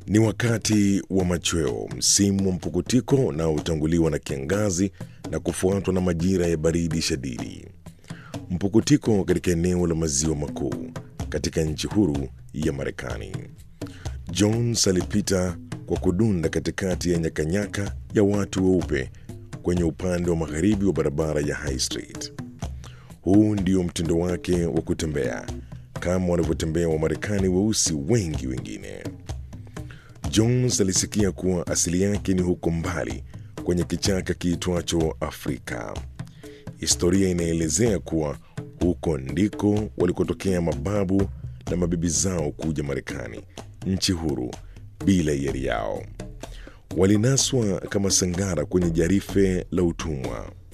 Ni wakati wa machweo, msimu wa mpukutiko unaotanguliwa na kiangazi na kufuatwa na majira ya baridi shadidi. Mpukutiko katika eneo la maziwa makuu katika nchi huru ya Marekani. Jones alipita kwa kudunda katikati ya nyakanyaka ya watu weupe kwenye upande wa magharibi wa barabara ya High Street. Huu ndio mtindo wake wa kutembea kama wanavyotembea Wamarekani weusi wengi wengine. Jones alisikia kuwa asili yake ni huko mbali kwenye kichaka kiitwacho Afrika. Historia inaelezea kuwa huko ndiko walikotokea mababu na mabibi zao kuja Marekani, nchi huru bila hiari yao. Walinaswa kama sangara kwenye jarife la utumwa.